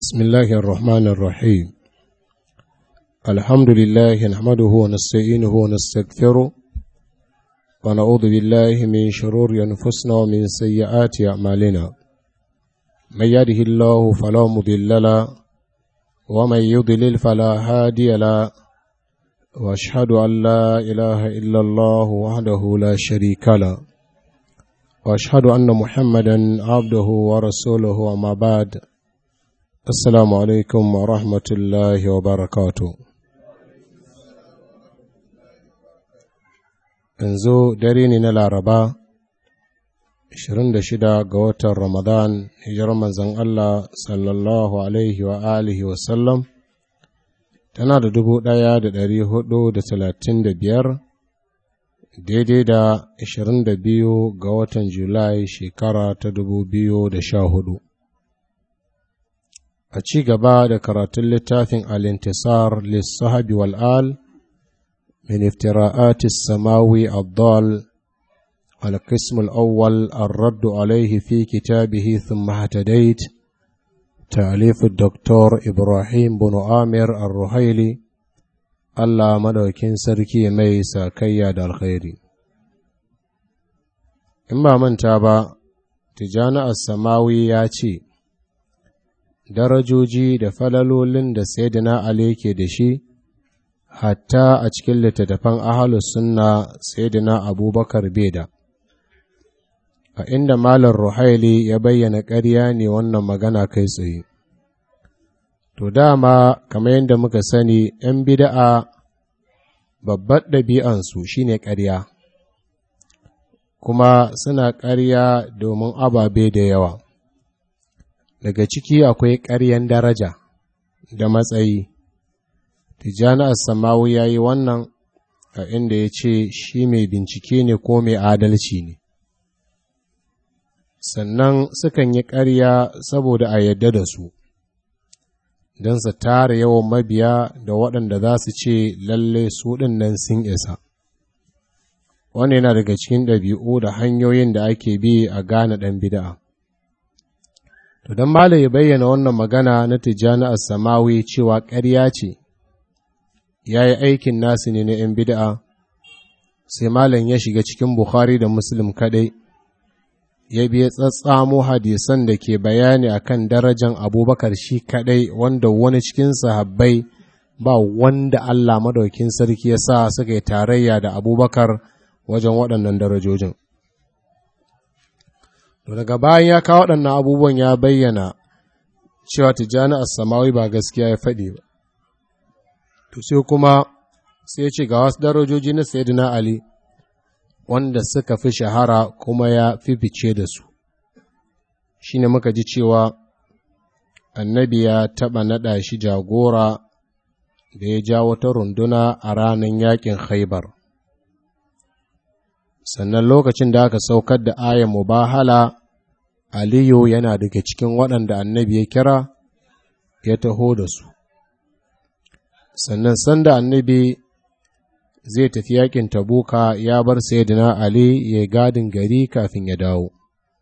بسم الله الرحمن الرحيم الحمد لله نحمده ونستعينه ونستغفره ونعوذ بالله من شرور أنفسنا ومن سيئات أعمالنا من يهده الله فلا مضل له ومن يضلل فلا هادي له واشهد ان لا اله الا الله وحده لا شريك له واشهد ان محمدا عبده ورسوله وما بعد السلام عليكم ورحمه الله وبركاته yanzu dare ne na laraba 26 ga watan ramadan hijirar manzon allah sallallahu alaihi wa alihi wasallam tana da dubu ɗaya da ɗari hudu da talatin da biyar daidai da ashirin da biyu ga watan julai shekara ta dubu biyu da sha hudu a ci gaba da karatun littafin alintisar lissahabi wal'al min iftira'ati samawi addal القسم الأول الرد عليه في كتابه ثم اهتديت تأليف الدكتور إبراهيم بن عامر الرحيلي الله مدوكين سركي ميسا كياد الخير إما من تابا تجانا السماوي ياتي darajoji da falalolin da Sayyidina Ali ke da shi, hatta a cikin littattafan ahalus sunna Sayyidina Abubakar Beda. a inda Malam Ruhaili ya bayyana ƙarya ne wannan magana kai tsaye. To dama, kamar yadda muka sani, ‘yan bida'a babbar ɗabi'ansu shi ne ƙarya, kuma suna ƙarya domin ababe da yawa. Daga ciki akwai ƙaryan daraja da matsayi. Tijjani Assamawu ya yi wannan a inda ya ce shi mai bincike ne ko mai adalci ne. sannan sukan yi ƙarya saboda a yadda da su, don su tara yawan mabiya da waɗanda za su ce lalle su nan sun isa. Wani yana daga cikin ɗabi'u da hanyoyin da ake bi a gane ɗan bida'a. To, don Malam ya bayyana wannan magana na Tijjani Assamawi cewa ƙarya ce, ya yi aikin nasu ne na ‘yan bida'a, sai Malam ya shiga cikin Bukhari da Muslim kaɗai. ya biya tsatsamo hadisan da ke bayani akan darajan abubakar shi kadai wanda wani cikin sahabbai ba wanda Allah madaukin sarki ya sa suka yi tarayya da abubakar wajen waɗannan darajojin. daga bayan ya kawo waɗannan abubuwan ya bayyana cewa tijjani samawi ba gaskiya ya faɗi ba. To sai kuma sai ce ga wasu darajoji na Sayyidina Ali wanda suka fi shahara kuma ya fifice da su shi ne muka ji cewa annabi ya taɓa naɗa shi jagora da ya ja wata runduna a ranar yakin haibar sannan lokacin da aka saukar da ayan mubahala aliyu yana daga cikin waɗanda annabi ya kira ya taho da su sannan sanda annabi zai tafi yakin tabuka ya bar sayyidina Ali ya gadin gari kafin ya dawo.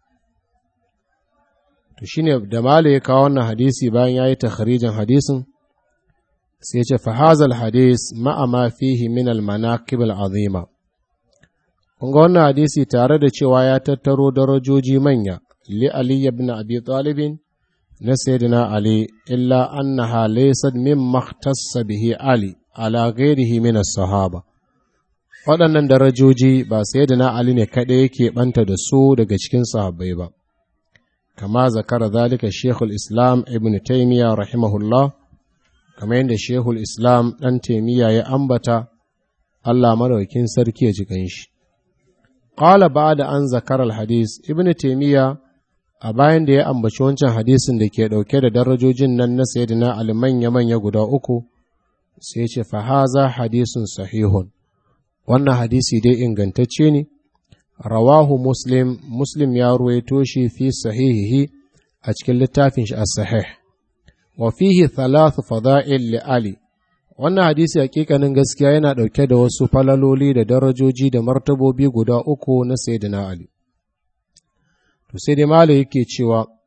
To shine da Mala ya kawo wannan hadisi bayan ya yi takharijin hadisin, sai ce fahazal hadis ma'ama fihi min al-manaqib al-azima. Kun ga wannan hadisi tare da cewa ya tattaro darajoji manya li Ali ibn Abi Talib na sayyidina Ali illa annaha laysat mimma ikhtassa bihi Ali ala ghairihi min as-sahaba. waɗannan darajoji ba sai da na Ali ne kaɗai yake ɓanta da su daga cikin sahabbai ba, kama zakara zalika Shekul Islam Ibn Taymiya rahimahullah, kama yadda Shekul Islam ɗan Taymiya ya ambata Allah maraukin sarki ya jikan shi. Ƙala ba da an zakar hadis Ibn Taymiya a bayan da ya ambaci wancan hadisin da ke ɗauke da darajojin nan na sayyidina Ali manya-manya guda uku, sai ce fahaza hadisun sahihun. wannan hadisi dai ingantacce ne rawahu muslim muslim ya ruwaito shi fi sahihihi a cikin littafin shi as-sahih wa fihi thalathu fada'il li ali wannan hadisi hakikanin gaskiya yana dauke da wasu falaloli da darajoji da martabobi guda uku na sayyidina ali to sai dai malai yake cewa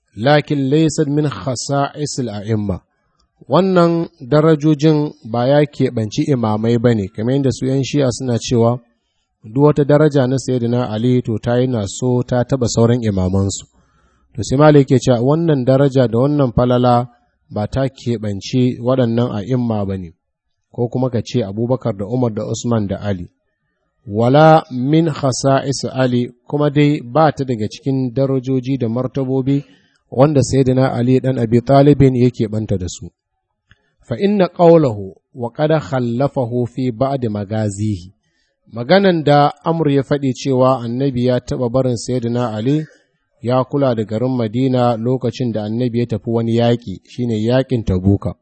lakin laysa min khasa'isil a'imma wannan darajojin ba ya keɓanci imamai ba ne kamar yadda su ‘yan shi'a suna cewa duk wata daraja na sayyidina Ali to ta yi na so ta taɓa sauran imamansu to sai malai ke cewa wannan daraja da wannan falala ba ta keɓanci waɗannan a'imma ba ne ko kuma ka ce abubakar da umar da usman da ali wala min khasa'is ali kuma dai ba ta daga cikin darajoji da martabobi wanda sayyidina ali dan abi talibin yake banta da su fa inna qawlahu wa qad khallafahu fi ba'd magazihi maganan da amr ya faɗi cewa annabi ya taɓa barin sayyidina ali ya kula da garin madina lokacin da annabi ya tafi wani yaƙi shine yaƙin tabuka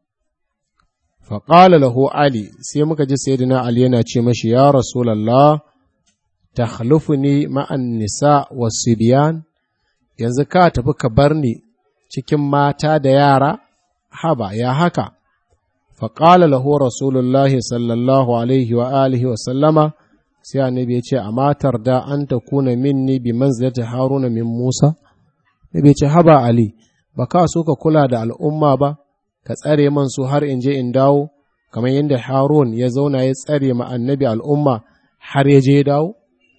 faƙala lahu ali sai muka ji sayyidina ali yana ce mashi ya rasulallah takhlufuni ma'an nisa wasu biyan yanzu ka tafi ka bar ni cikin mata da yara haba ya haka faƙala lahu rasulullahi sallallahu alaihi wa alihi wa sallama sai annabi ya ce a matar da an ta kuna minni bi manzilati haruna min musa nabi ya ce haba ali ba ka so ka kula da al'umma ba ka tsare man su har in je in dawo kamar yadda harun ya zauna ya tsare ma annabi al'umma har ya je ya dawo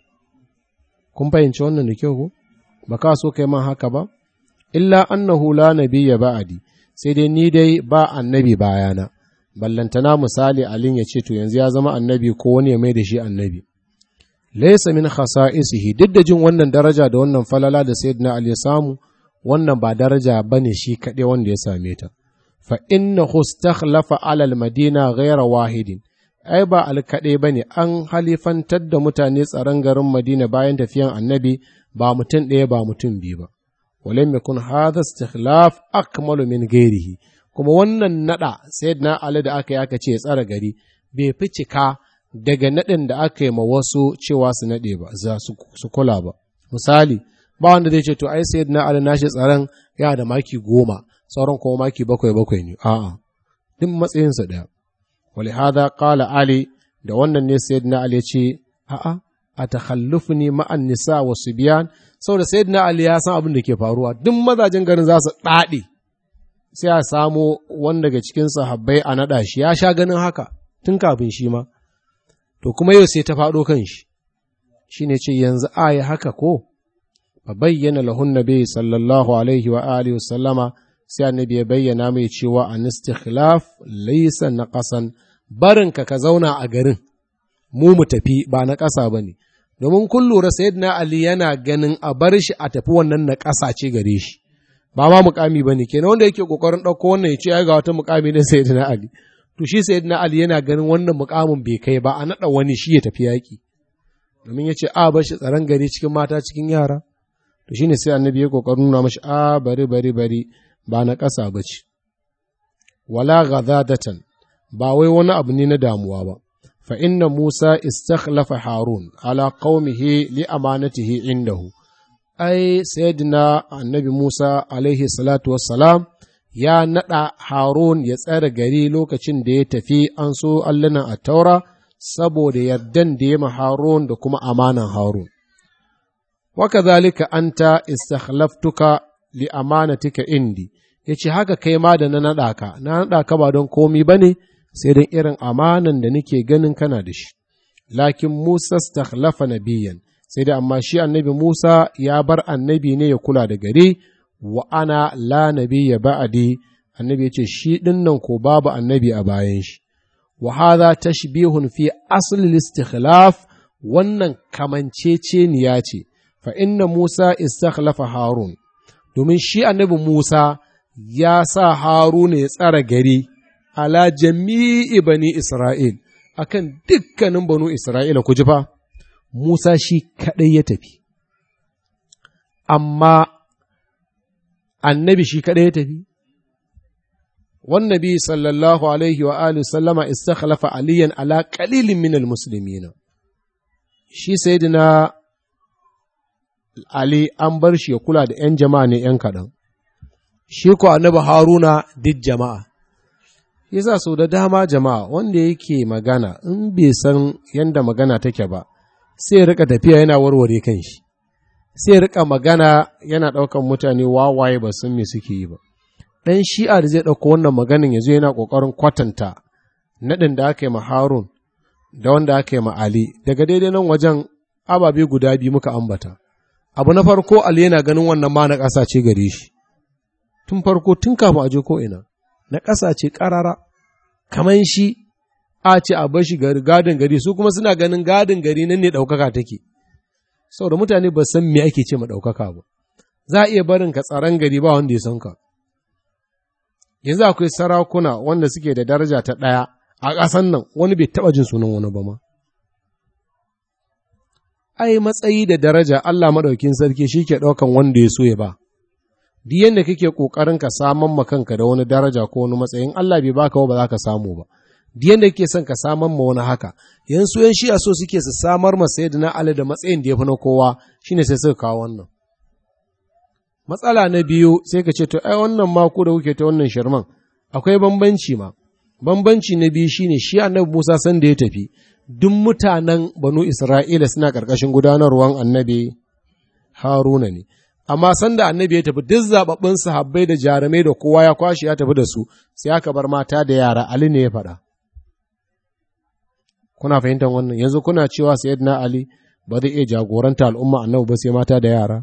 kun fahimci wannan da kyau ko ba ka so kai man haka ba illa annahu la nabiyya ba'adi sai dai ni dai ba annabi bayana ballantana misali alin ya ce to yanzu ya zama annabi ko wani ya mai da shi annabi laysa min khasa'isihi duk da jin wannan daraja da wannan falala da sayyidina ali ya samu wannan ba daraja bane shi kaɗai wanda ya same ta fa innahu istakhlafa ala al-madina ghayra wahidin ai ba alkaɗai ba ne an halifantar da mutane tsaron garin madina bayan tafiyan annabi ba mutum ɗaya ba mutum biyu ba walam yakun hadha istikhlaf akmalu min ghairihi kuma wannan nada sayyidina ali da aka yi aka ce tsara gari bai fi cika daga nadin da aka yi ma wasu cewa su nade ba za su kula ba misali ba wanda zai ce to ai sayyidina ali nashi tsaron yana da maki goma sauran kuma maki bakwai bakwai ne a'a duk matsayinsa ɗaya ولهذا قال علي da wannan ne sayyidina Ali ya ce a'a a takhallufni ma'an nisa wa subyan saboda sayyidina Ali ya san abin da ke faruwa duk mazajen garin za su dade sai a samo wanda daga cikin sahabbai a nada shi ya sha ganin haka tun kafin shi ma to kuma yau sai ta faɗo kan shi shine ce yanzu a yi haka ko fa bayyana lahun nabi sallallahu alaihi wa alihi wa sallama sai annabi ya bayyana mai cewa an istikhlaf laysa naqasan barinka ka zauna a garin mu mu tafi ba na ƙasa ba ne domin kun lura sayyidina ali yana ganin a bar shi a tafi wannan na ƙasa ce gare shi ba ma mukami ba ne kenan wanda yake kokarin ɗauko wannan ya ce ya ga wata mukami na sayyidina ali to shi sayyidina ali yana ganin wannan mukamin bai kai ba a naɗa wani shi ya tafi yaƙi domin ya ce a bar shi tsaron gari cikin mata cikin yara to shine sai annabi ya kokarin nuna mashi a bari bari bari ba na ƙasa ba ce, wala ghadadatan ba wai wani abu ne na damuwa ba, fa inna Musa istakhlafa Harun ala qaumihi li amanatihi indahu. Ai, sayyidina annabi Musa alaihi salatu wassalam ya naɗa Harun ya tsare gari lokacin da ya tafi an so allunan a taura saboda yardan da ya ma Harun da kuma amanan Harun. Wakazalika anta istakhlaftuka li amanatika indi ya ce haka kai ma da na naɗa ka na naɗa ka ba don komi ba ne sai don irin amanan da nake ganin kana da shi lakin musa stakhlafa nabiyan sai da amma shi annabi musa ya bar annabi ne ya kula da gari wa ana la nabiyya ba'adi annabi ya ce shi dinnan ko babu annabi a bayan shi wa hadha tashbihun fi asl istikhlaf wannan kamanceceniya ce fa inna musa istakhlafa harun domin shi annabi Musa ya sa Haruna ya tsara gari ala jami'i bani Isra'il, akan dukkanin banu Isra'ila ku ji fa, Musa shi kaɗai ya tafi, amma annabi shi kaɗai ya tafi. Wannabi sallallahu alaihi wa alihi sallama istakhlafa aliyan ala qalilin minal muslimina shi sayyidina Ali an bar shi ya kula da ‘yan jama'a ne ‘yan kaɗan, shi ko annabi Haruna duk jama'a. Yasa sau da dama jama'a wanda yake magana in bai san yadda magana take ba, sai rika tafiya yana warware kan shi, sai rika magana yana ɗaukan mutane wawaye ba sun me suke yi ba ɗan shi'a da zai ɗauko wannan maganin ya zo yana ƙoƙarin kwatanta naɗin da aka yi ma harun da wanda aka yi ma ali daga daidai nan wajen ababe guda biyu muka ambata abu na farko ali yana ganin wannan ma na ƙasa ce gare shi tun farko tun kafin a je ko ina na ƙasa ce ƙarara kamar shi a ce a bashi gadin gari su kuma suna ganin gadin gari nan ne ɗaukaka take saboda mutane ba san me ake ce ma ɗaukaka ba za a iya barin ka tsaron gari ba wanda ya san ka yanzu akwai sarakuna wanda suke da daraja ta ɗaya a ƙasan nan wani bai taɓa jin sunan wani ba ma ai matsayi da daraja Allah maɗaukin sarki shi ke ɗaukan wanda ya so ya ba duk yadda kake ƙoƙarin ka saman ma kanka da wani daraja ko wani matsayin Allah bai baka ba za ka samu ba duk yadda kake son ka saman ma wani haka yanzu yan shi a so suke su samar ma sayyidina Ali da matsayin da ya fi na kowa shine sai suka kawo wannan matsala na biyu sai ka ce to ai wannan mako da kuke ta wannan shirman akwai bambanci ma bambanci na biyu shine shi annabi Musa san da ya tafi duk mutanen banu Isra'ila suna ƙarƙashin gudanarwan annabi Haruna ne amma sanda annabi ya tafi duk zababbin sahabbai da jarumai da kowa ya kwashi ya tafi da su sai aka bar mata da yara Ali ne ya faɗa kuna fahimtar wannan yanzu kuna cewa sayyidina Ali ba zai iya jagoranta al'umma annabi ba sai mata da yara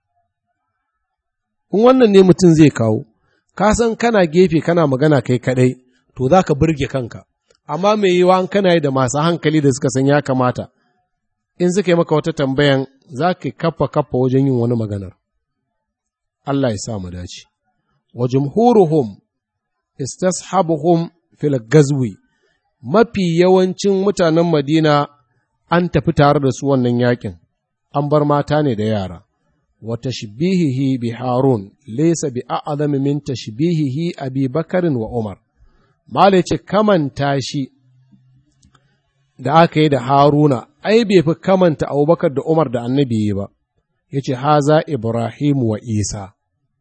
in wannan ne mutum zai kawo ka san kana gefe kana magana kai kadai to za ka burge kanka amma mai yiwa an kana yi da masu hankali da suka san ya kamata in suka yi maka wata tambayan za ka kafa kafa wajen yin wani maganar Allah ya sa mu dace wa jumhuruhum istashabuhum fil gazwi mafi yawancin mutanen Madina an tafi tare da su wannan yakin an bar mata ne da yara wa tashbihihi bi Harun laysa bi a'zami min tashbihihi Abi Bakarin wa Umar Mala ce kamanta shi da aka yi da Haruna ai bai fi kamanta Abubakar da Umar da Annabi yi ba ya ce haza Ibrahim wa Isa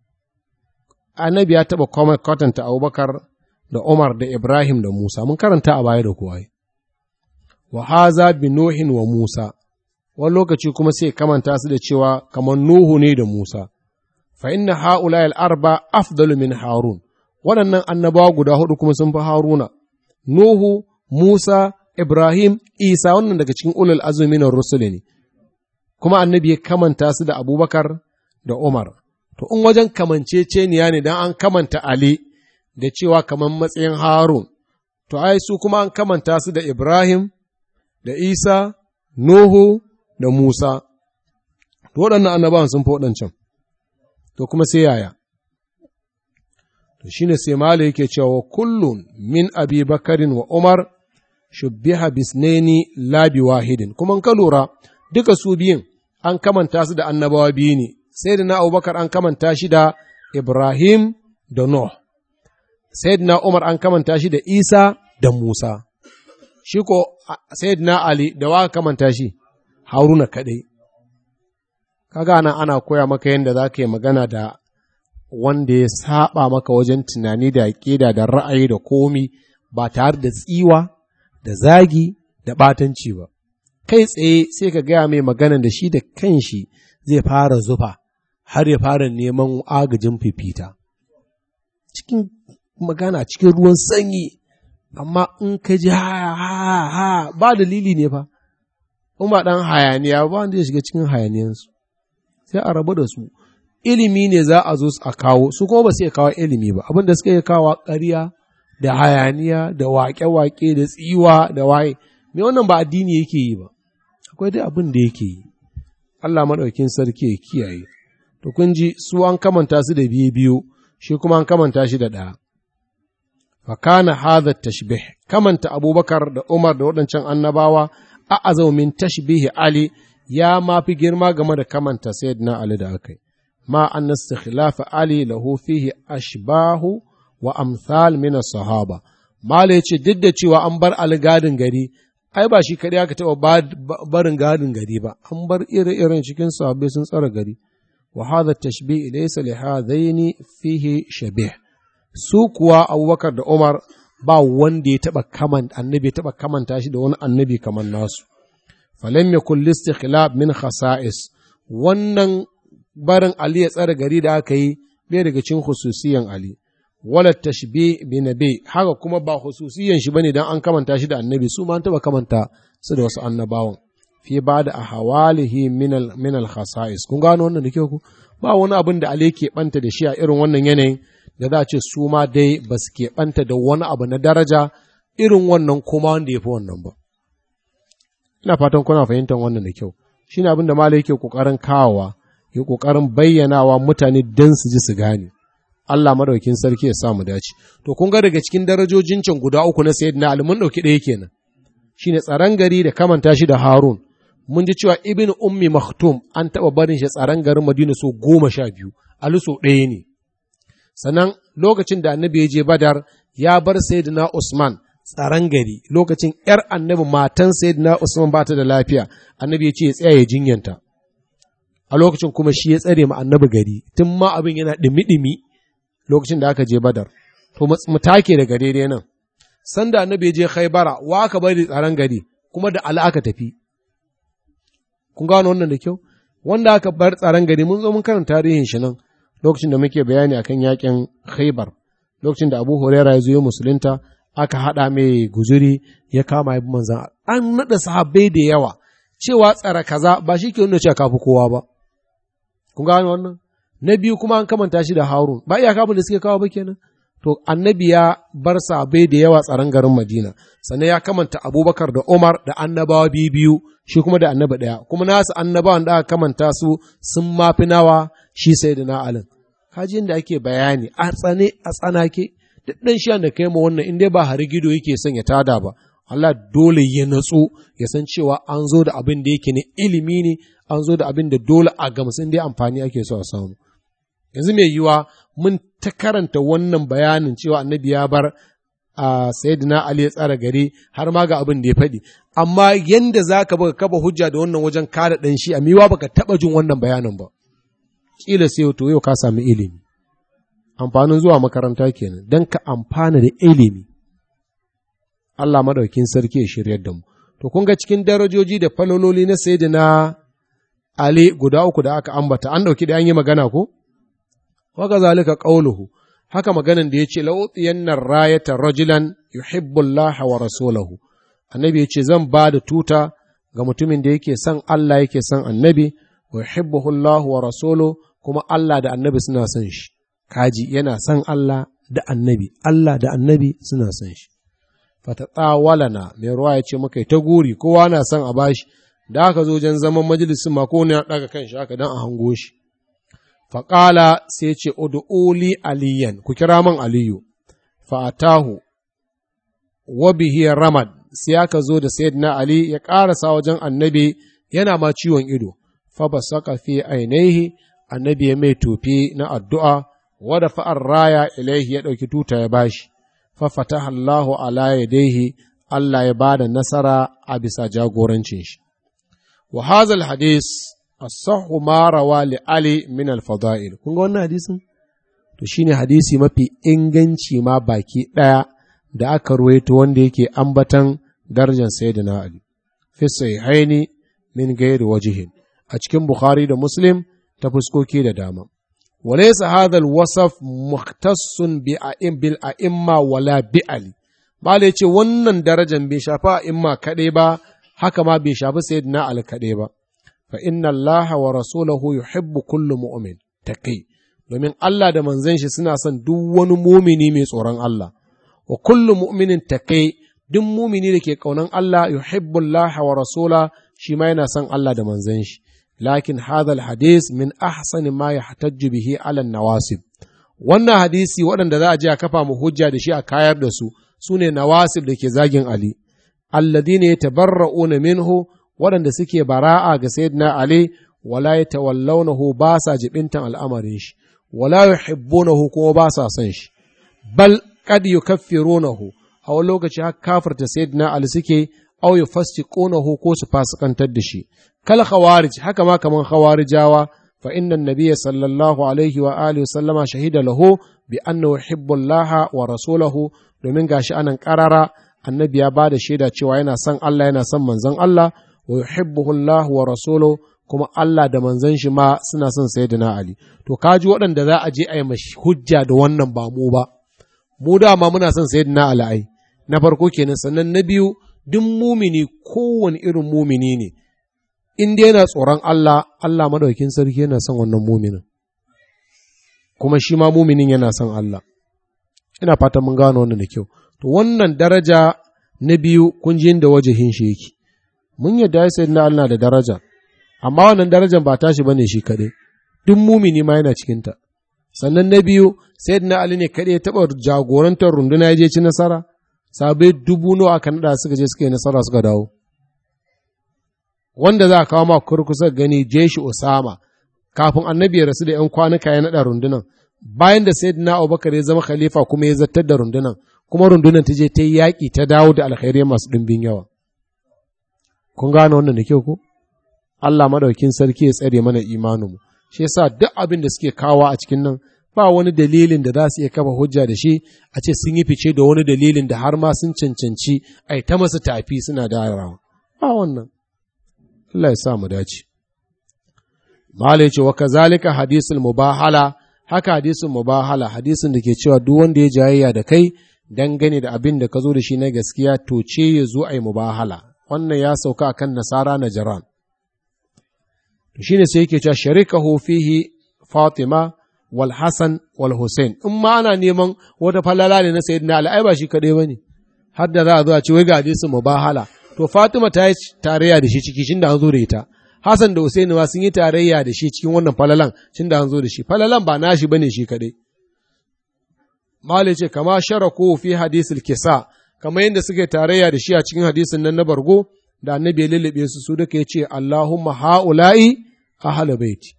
Annabi ya taɓa kwatanta Abubakar da Umar da Ibrahim da Musa mun karanta a baya da kuwa wa haza bi Nuhin wa Musa wani lokaci kuma sai kamanta su da cewa kamar Nuhu ne da Musa, fa inna ha'ula al'arba afdalu min Harun, waɗannan annabawa guda hudu kuma sun fi Haruna, Nuhu, Musa, Ibrahim, Isa wannan daga cikin ulul azumi na rusuli ne, kuma annabi ya kamanta su da Abubakar da Umar. To, in wajen kamanceceniya ne don an kamanta Ali da cewa kamar matsayin Harun, to, ai su kuma an kamanta su da Ibrahim, da Isa, Nuhu, da Musa, waɗannan annabawan sun fi waɗancan, to kuma sai yaya. To shi ne sai Mala yake cewa kullum min abi bakarin wa Umar shubbiha bisneni labi wahidin, kuma ka lura duka su biyun an kamanta su da annabawa biyu ne, sai da na Abubakar an kamanta shi da Ibrahim da Nuh, sai da na Umar an kamanta shi da Isa da Musa, shi ko sai da na Ali da wa kamanta shi. haruna kaɗai. Kaga nan ana koya maka yadda za ka yi magana da wanda ya saba maka wajen tunani da ƙida da ra'ayi da komi ba tare da tsiwa da zagi da ɓatanci ba. Kai tsaye sai ka gaya mai magana da shi da kanshi zai fara zufa har ya fara neman agajin fifita. Cikin magana cikin ruwan sanyi, amma in ka ji ha ha ha ba dalili ne fa. in ba ɗan hayaniya ba wanda ya shiga cikin hayaniyansu sai a rabu da su ilimi ne za a zo a kawo su kuma ba su iya kawo ilimi ba abin da suka iya kawo ƙarya da hayaniya da waƙe-waƙe da tsiwa da waye me wannan ba addini yake yi ba akwai dai abin da yake yi Allah maɗaukin sarki ya kiyaye to kun ji su an kamanta su da biyu biyu shi kuma an kamanta shi da ɗaya fa kana hadha tashbih kamanta Abubakar da Umar da waɗancan annabawa a'azau min tashbihi Ali ya ma fi girma game da kamanta sayyidina Ali da aka yi. Ma an istikhlafa Ali lahu fihi ashbahu wa amsal min sahaba Mala ya ce duk da cewa an bar Ali gadin gari, ai ba shi kaɗai aka taɓa barin gadin gari ba, an bar ire-iren cikin sahabbai sun tsara gari. Wa hadha tashbih laysa li hadaini fihi shabih. Su kuwa Abubakar da Umar ba wanda ya taɓa kaman annabi ya taɓa kamanta shi da wani annabi kamar nasu falam yakul listikhlab min khasa'is wannan barin Ali ya tsare gari da aka yi bai daga cikin hususiyan Ali wala tashbi bi nabi haka kuma ba hususiyan shi bane dan an kamanta shi da annabi su ma an taba kamanta su da wasu annabawan fi ba da ahwalihi min al min al khasa'is kun gano wannan da kyau ku ba wani abin da Ali ke banta da shi a irin wannan yanayin da za a ce su ma dai ba su ke banta da wani abu na daraja irin wannan kuma wanda ya fi wannan ba ina fatan kuna fahimtar wannan da kyau shine abin da malai yake kokarin kawowa ya kokarin bayyanawa mutane dan su ji su gane Allah madaukin sarki ya sa mu dace to kun ga daga cikin darajojin can guda uku na sayyidina Ali mun dauki ɗaya kenan shine tsaron gari da kamanta shi da Harun mun ji cewa ibn ummi maktum an taɓa barin shi tsaron garin Madina so goma sha biyu Ali so ɗaya ne sannan lokacin da annabi ya je Badar ya bar sayyidina Usman tsaron gari lokacin ‘yar annabi matan sayyidina Usman ba ta da lafiya annabi ya ce ya tsaya ya jinyanta a lokacin kuma shi ya tsare ma annabi gari tun ma abin yana ɗimi-ɗimi lokacin da aka je badar to mu take daga daidai nan sanda annabi ya je khaibara wa aka bari tsaron gari kuma da ala aka tafi kun gano wannan da kyau wanda aka bar tsaron gari mun zo mun karanta tarihin shi nan lokacin da muke bayani akan yakin khaibar lokacin da abu huraira ya zo ya musulunta aka haɗa mai guzuri ya kama ya manzan an naɗa sahabbai da yawa cewa tsara kaza ba shi ke nuna cewa kafi kowa ba kun gano wannan na biyu kuma an kamanta shi da harun ba iya kafin da suke kawo ba kenan to annabi ya bar sahabbai da yawa tsaron garin madina sannan ya kamanta abubakar da umar da annabawa biyu biyu shi kuma da annabi ɗaya kuma nasu annabawan da aka kamanta su sun mafi nawa shi sai da na alin kaji da ake bayani a tsane a tsanake duk ɗan shi da kai ma wannan in dai ba hari gido yake son ya tada ba Allah dole ya natsu ya san cewa an zo da abin da yake ne ilimi ne an zo da abin da dole a gamsin dai amfani ake so a samu yanzu mai yiwa mun ta karanta wannan bayanin cewa annabi ya bar a sayyidina Ali ya tsara gari har ma ga abin da ya faɗi amma yanda za ka baka kaba hujja da wannan wajen kada ɗan shi a miwa baka taɓa jin wannan bayanin ba kila sai to yau ka sami ilimi amfanin zuwa makaranta kenan don ka amfana da ilimi Allah madaukin sarki ya shiryar da mu to kun ga cikin darajoji da falololi na sayyidina Ali guda uku da aka ambata an dauki da an yi magana ko wa zalika qauluhu haka maganan da yace la utiyanna rayata rajulan yuhibbu Allah wa rasulahu annabi yace zan ba da tuta ga mutumin da yake son Allah yake son annabi wa yuhibbuhu Allah wa rasuluhu kuma Allah da annabi suna son shi kaji yana son Allah da annabi, Allah da annabi suna son shi. Fatatsawalana mai ruwa ya ce muka ta guri, kowa na son a bashi, da aka zo wajen zaman majalisun ma ne ya ɗaga kan shi haka don a hango shi. Faƙala sai ce, Udu'uli aliyan, ku kira man Aliyu, fa'atahu, wa bihi ramad, sai aka zo da Sayyidina Ali ya ƙarasa wajen annabi yana ma ciwon ido, fa ba saka fi ainihi, annabi ya mai tofi na addu'a, wada fa'ar raya ilaihi ya ɗauki tuta ya bashi, fafata Allahu ala yadaihi Allah ya ba da nasara a bisa jagorancin shi. Wa hazal hadis as-sahhu ma rawa li Ali min al-fada'il. Kun ga wannan hadisin? To shine hadisi mafi inganci ma baki ɗaya da aka ruwaito wanda yake ambatan darajar sayyidina Ali. Fi sahihaini min gairi wajihin. A cikin Bukhari da Muslim ta fuskoki da dama. وليس هذا الوصف مختص بالأئمة ولا بألي Bala ya ce wannan darajan bai shafa imma kaɗai ba, haka ma bai shafi sayyidina Ali kaɗai ba, fa inna Allah wa rasulahu yuhibbu kullu mu'min taqi domin Allah da manzon shi suna son duk wani mumini mai tsoron Allah, wa kullu mu'minin taqi duk mumini da ke ƙaunan Allah yuhibbu Allah wa rasula shi ma yana son Allah da manzon shi. لكن هذا الحديث من أحسن ما يحتج به على النواسب wannan hadisi waɗanda za a je a kafa mu hujja da shi a kayar da su su ne nawasib da ke zagin Ali alladhina yatabarra'una minhu waɗanda suke bara'a ga sayyidina Ali wala yatawallawnahu ba sa jibintan al'amarin shi wala yuhibbunahu kuma ba sa son shi bal qad yukaffirunahu a wani lokaci har kafirta sayyidina Ali suke aw yufasiqunahu ko su fasikantar da shi kal khawarij haka ma kaman khawarijawa fa inna nabiyya sallallahu alaihi wa alihi sallama shahida lahu bi annahu yuhibbu Allah wa rasulahu domin gashi anan karara annabi ya bada shaida cewa yana son Allah yana son manzon Allah wa yuhibbuhu Allah wa rasuluhu kuma Allah da manzon shi ma suna son sayyidina Ali to kaji waɗanda za a je a yi mashi hujja da wannan ba mu ba mu dama muna son sayyidina Ali ai na farko kenan sannan na biyu duk mumini kowane irin mumini ne in dai yana tsoron Allah Allah madaukin sarki yana son wannan muminin kuma shi ma muminin yana son Allah ina fatan mun gano wannan da kyau to wannan daraja na biyu kun ji inda wajahin shi yake mun yadda ya sayyidina Allah da daraja amma wannan darajar ba tashi bane shi kaɗai duk mumini ma yana cikinta sannan na biyu sayyidina Ali ne kaɗai ya taɓa jagorantar runduna ya je ci nasara sabai dubu nawa aka naɗa suka je suka yi nasara suka dawo wanda za a kawo ma kurkusa gani jeshi Osama kafin annabi ya rasu da ‘yan kwanuka ya naɗa rundunan bayan da sayyidina Abubakar ya zama khalifa kuma ya zartar da rundunan kuma rundunan ta je ta yi yaƙi ta dawo da alkhairai masu ɗimbin yawa kun gane wannan da kyau ko Allah madaukin sarki ya tsare mana imaninmu shi yasa duk abin da suke kawo a cikin nan ba wani dalilin da za su iya kafa hujja da shi a ce sun yi fice da wani dalilin da har ma sun cancanci a ta masa tafi suna darawa ba wannan Allah ya sa mu dace Mala ya ce wa kazalika hadisul mubahala haka hadisul mubahala hadisin da ke cewa duk wanda ya jayayya da kai dangane da abin da ka zo da shi na gaskiya to ce ya zo a yi mubahala wannan ya sauka akan nasara na jiran to shine sai yake cewa sharikahu fihi Fatima wal Hassan wal Hussein in ma ana neman wata falala ne na sayyidina Ali ai ba shi kadai bane har da za a zo a ce wai ga hadisin mubahala to Fatima ta yi tarayya da shi ciki shin da an zo da ita Hassan da Hussein ma sun yi tarayya da shi cikin wannan falalan shin da an zo da shi falalan ba nashi bane shi kadai Malik ce kama sharaku fi hadisul kisa kamar yadda suke tarayya da shi a cikin hadisin nan na bargo da annabi ya lullube su su duka ya ce Allahumma ha'ula'i ahla baiti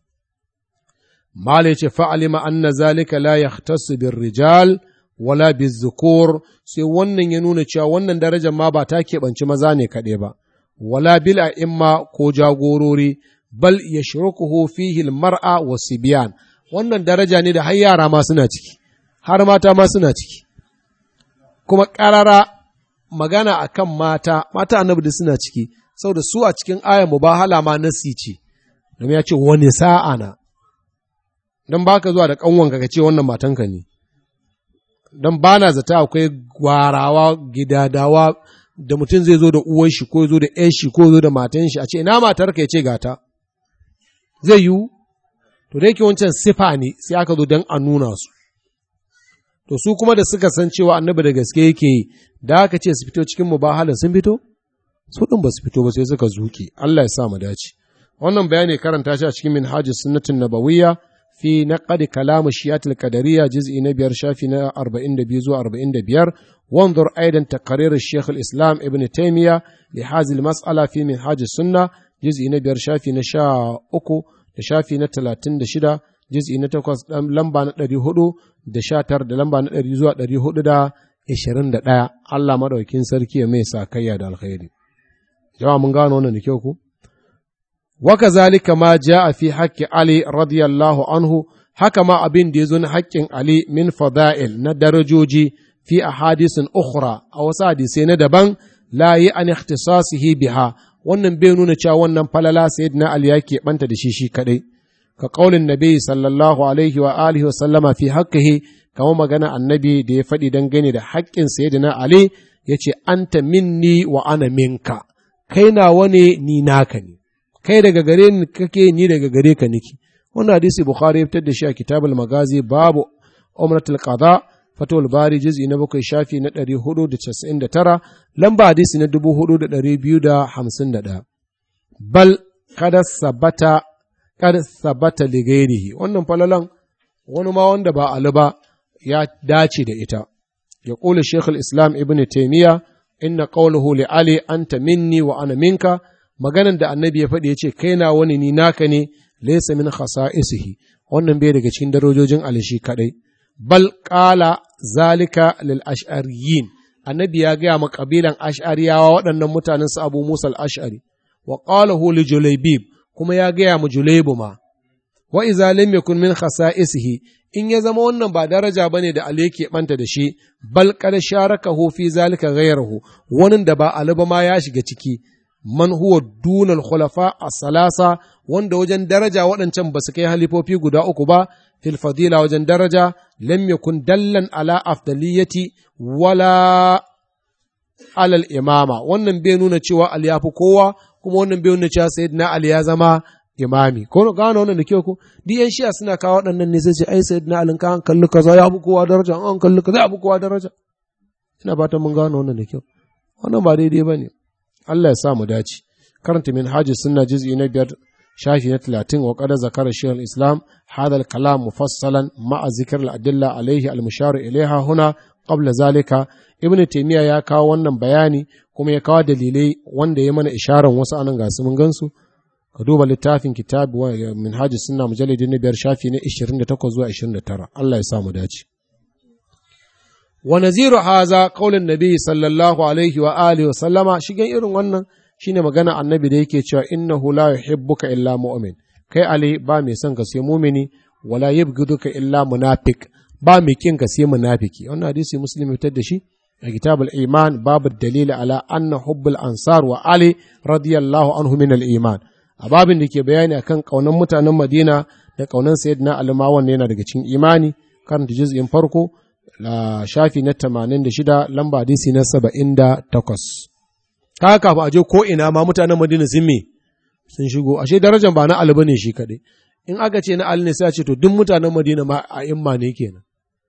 Mala ce fa'alima anna zalika la yahtassu bir rijal wala biz zukur sai wannan ya nuna cewa wannan darajar ma ba ta keɓanci maza ne kaɗai ba wala bil a'imma ko jagorori bal yashrukuhu fihi al-mar'a wa sibyan wannan daraja ne da har yara ma suna ciki har mata ma suna ciki kuma ƙarara magana a kan mata, mata annabi da suna ciki, saboda su a cikin ayan mubahala ma nasi ce, domin ya ce wani sa'a na, don ba ka zuwa da ƙanwanka ka ce wannan matanka ne, don ba na zata akwai gwarawa gidadawa da mutum zai zo da uwan shi ko zo da ‘yan shi ko zo da matan shi a ce ina matar ka ya ce gata, zai yiwu, to da yake wancan sifa ne sai aka zo don a nuna su. to su kuma da suka san cewa annabi da gaske yake yi da aka ce su fito cikin mubahala sun fito su din ba su fito ba sai suka zuke Allah ya sa mu dace wannan bayani karanta shi a cikin minhajus sunnatin nabawiyya fi naqd kalam shiyat al-qadariyya juz'i na biyar shafi na 42 zuwa 45 wanzur aidan taqrir al-shaykh al-islam ibn taymiya li hadhihi al-mas'ala fi minhajus sunna juz'i na biyar shafi na 13 da shafi na 36 juz'i na 8 lamba na 400 da sha tara da lamba na ɗari zuwa ɗari hudu da ashirin da ɗaya Allah maɗaukin sarki ya mai sakayya da alkhairi. Jama'a mun gano wannan da kyau ku? Waka zalika ma ja a fi haƙƙi Ali radiyallahu anhu haka ma abin da ya zo na haƙƙin Ali min fada'il na darajoji fi a hadisin ukhra a wasu hadisai na daban la yi an ikhtisasihi biha wannan bai nuna cewa wannan falala sayyidina Ali ya keɓanta da shi shi kaɗai. ka ƙaunin nabi sallallahu alaihi wa alihi wa sallama fi haƙƙihi kamar magana annabi da ya faɗi dangane da haƙƙin sayyidina Ali ya ce anta minni wa ana minka kai nawa ne ni naka ne kai daga gare ni kake ni daga gare ka niki wannan hadisi bukhari ya fitar da shi a kitabul magazi babu umratul qada fatul bari juz'i na bakwai shafi na ɗari hudu da casa'in da tara lamba hadisi na dubu hudu da ɗari biyu da hamsin da ɗaya bal kada sabata kad sabata li ghairihi wannan falalan wani ma wanda ba Ali ba ya dace da ita ya kula Sheikh islam Ibn Taymiyyah inna qawluhu li Ali anta minni wa ana minka maganan da annabi ya faɗi ya ce kai na wani ni naka ne laysa min khasa'isihi wannan bai daga cikin darajojin Ali shi kadai bal qala zalika lil ash'ariyin annabi ya gaya ma kabilan ash'ariyawa waɗannan mutanen su Abu Musa al-Ash'ari wa qalahu li Julaybib kuma ya gaya mu Julaibu ma, wa iza lam yakun min khasa'isihi in ya zama wannan ba daraja bane da Ali yake banta da shi bal qad sharakahu fi zalika ghayruhu wani da ba Ali ba ma ya shiga ciki man huwa dunal khulafa as-salasa wanda wajen daraja waɗancan ba su kai halifofi guda uku ba fil fadila wajen daraja lam yakun dallan ala afdaliyati wala alal imama wannan bai nuna cewa Ali ya fi kowa kuma wannan bai nuna cewa sayyidina Ali ya zama imami ko gano wannan da kyau ko duk yan shi'a suna kawo waɗannan ne sai ce ai sayyidina Ali ka an kalli kaza ya fi kowa daraja an kalli kaza ya fi kowa daraja ina fatan mun gano wannan da kyau wannan ba daidai bane Allah ya sa mu dace karanta min haji sunna juz'i na biyar shafi na talatin wa qad zakara shaykh islam hadha al-kalam mufassalan ma'a zikr al-adilla alayhi al-mushar ilayha huna qabla zalika ibnu taymiya ya kawo wannan bayani kuma ya kawo dalilai wanda ya mana isharar wasu anan ga su mun gansu ka duba littafin kitab wa min haji sunna mujallidin na biyar shafi na 28 zuwa 29 Allah ya sa mu dace wa naziru haza qaulin nabi sallallahu alaihi wa alihi wa sallama shigen irin wannan shine magana annabi da yake cewa innahu la yuhibbuka illa mu'min kai ali ba mai son ka sai mumini wala yabghiduka illa munafiq ba mai kin ka sai munafiki wannan hadisi muslim fitar da shi a kitab al-iman babu dalili ala anna hubbul ansar wa ali radiyallahu anhu min al-iman a babin da ke bayani akan kaunan mutanen madina da kaunan sayyidina ali ma wannan yana daga cikin imani karanta juz'in farko la shafi na 86 lamba hadisi na 78 kaga kafin aje ko ina ma mutanen Madina sun me sun shigo ashe darajar ba na Ali bane shi kadai in aka ce na Ali ne sai a ce to duk mutanen Madina ma a imma ne kenan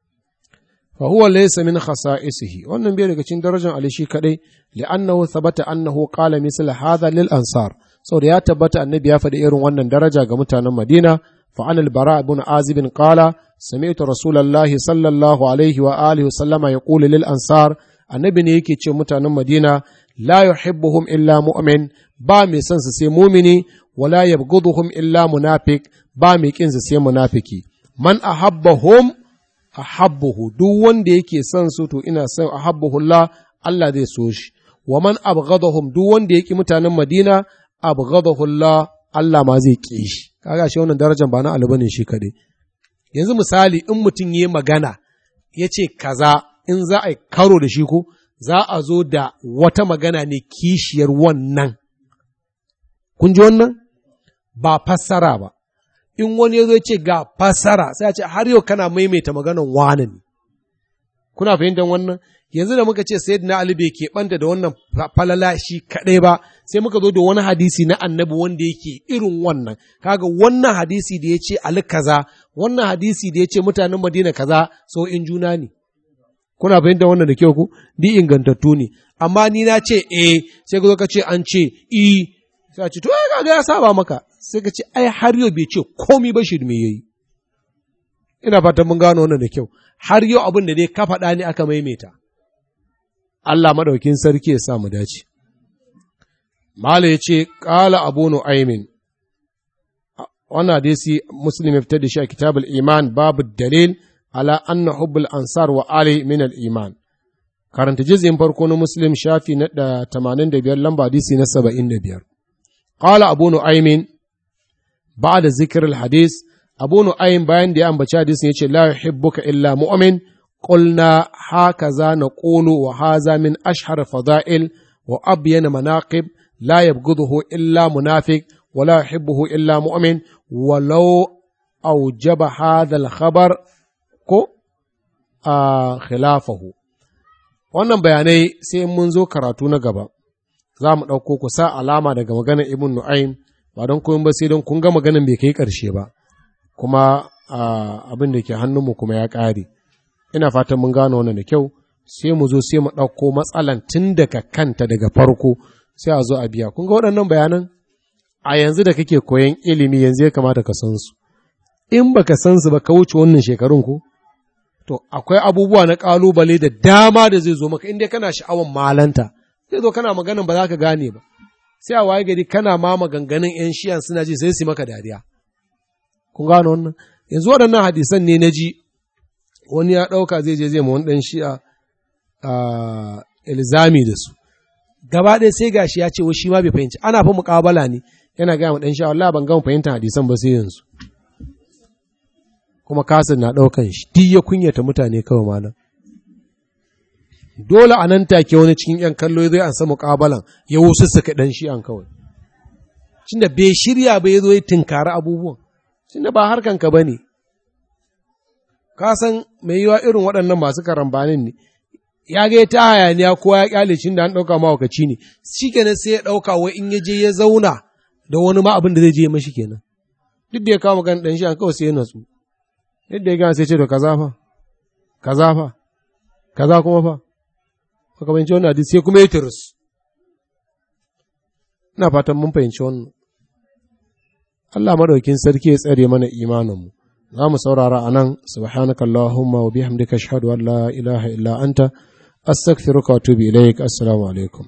fa huwa laysa min khasa'isihi wannan bai daga cikin darajar Ali shi kadai li'annahu thabata annahu qala misl hadha lil ansar saboda ya tabbata annabi ya faɗi irin wannan daraja ga mutanen Madina fa anil bara ibn azib qala sami'tu rasulullahi sallallahu alaihi wa alihi wa sallama yaqulu lil ansar annabi ne yake ce mutanen Madina la yuhibbuhum illa mu'min ba mai son su sai mumini wala yabghuduhum illa munafiq ba mai kin su sai munafiki man ahabbahum ahabbuhu duk wanda yake son su to ina son ahabbuhu Allah Allah zai so shi wa man abghadahum duk wanda yake mutanen Madina abghadahu Allah Allah ma zai ki shi kaga shi wannan darajar ba na Ali bane shi kadai yanzu misali in mutum yayi magana yace kaza in za a yi karo da shi ko za a zo da wata magana ne kishiyar wannan. Kun ji wannan? Ba fassara ba. In wani ya zo ce ga fassara sai a ce har yau kana maimaita maganan wane ne. Kuna fahimtar wannan? Yanzu da muka ce Sayyidina Ali bai keɓanta da wannan falala shi kaɗai ba, sai muka zo da wani hadisi na annabi wanda yake irin wannan. Kaga wannan hadisi da ya ce Ali kaza, wannan hadisi da ya ce mutanen Madina kaza, so in juna ne. kuna fahimtar wannan da kyau ku di ingantattu ne amma ni na ce eh sai ka zo ka ce an ce i sai ce to ai kaga ya saba maka sai ka ce ai har yau bai ce komi ba shi me yayi ina fatan mun gano wannan da kyau har yau abin da dai ka faɗa ne aka maimaita Allah madaukin sarki ya sa mu dace Mala ya ce ƙala abu nu'aimin wannan hadisi muslim ya fitar da shi a kitabul iman babu dalil على أن حب الأنصار وآل من الإيمان karanta jizyin farko na muslim shafi na da tamanin da biyar lamba hadisi na saba'in da biyar qala abu nu'aymin ba'da zikr al-hadis abu nu'aym bayan da ya ambaci hadisin yace la yuhibbuka illa mu'min qulna hakaza naqulu wa hadha min ashhar fada'il wa abyan manaqib la yabghuduhu illa munafiq wa la yuhibbuhu illa mu'min walau awjaba hadha al-khabar ko a khilafahu wannan bayanai sai mun zo karatu na gaba za mu ɗauko ku sa alama daga maganar ibn nu'aym ba don koyon ba sai don kun ga maganar bai kai ƙarshe ba kuma abin da ke hannunmu kuma ya ƙare ina fatan mun gano wannan da kyau sai mu zo sai mu ɗauko matsalan tun daga kanta daga farko sai a zo a biya kun ga waɗannan bayanan a yanzu da kake koyan ilimi yanzu ya kamata ka san su in baka san su ba ka wuce wannan shekarun ko to akwai abubuwa na kalubale da dama da zai zo maka inda kana sha'awan malanta zai zo kana maganin ba za ka gane ba sai a waye gari kana ma maganganun yan shiyan suna ji sai su maka dariya kun gano wannan yanzu waɗannan hadisan ne na ji wani ya ɗauka zai je zai ma wani ɗan shi'a a ilzami da su gaba ɗaya sai gashi ya ce wa shi ma bai fahimci ana fa muƙabala ne yana gaya ma ɗan shi'a wallahi ban gama fahimtar hadisan ba sai yanzu kuma kasir na ɗaukan shi duk ya kunyata mutane kawai malam dole a nan take wani cikin ‘yan kallo zai an samu ƙabalan ya wusu suka ɗan shi an kawai da bai shirya bai zo ya tinkari abubuwan da ba harkanka ba ne ka san mai yiwa irin waɗannan masu karambanin ne ya ga ta hayaniya ko ya kyale shi da an ɗauka mawakaci ne shi kenan sai ya ɗauka wai in ya je ya zauna da wani ma abin da zai je mashi kenan duk da ya kama gan ɗan shi an kawai sai ya natsu yadda ya gana sai ce to kaza fa kaza fa kaza kuma fa ka fahimci wannan hadisi sai kuma ya turus ina fatan mun fahimci wannan Allah madaukin sarki ya tsare mana imaninmu za mu saurara a nan subhanaka Allahumma wa bihamdika ashhadu an la ilaha illa anta astaghfiruka wa atubu ilaik assalamu alaikum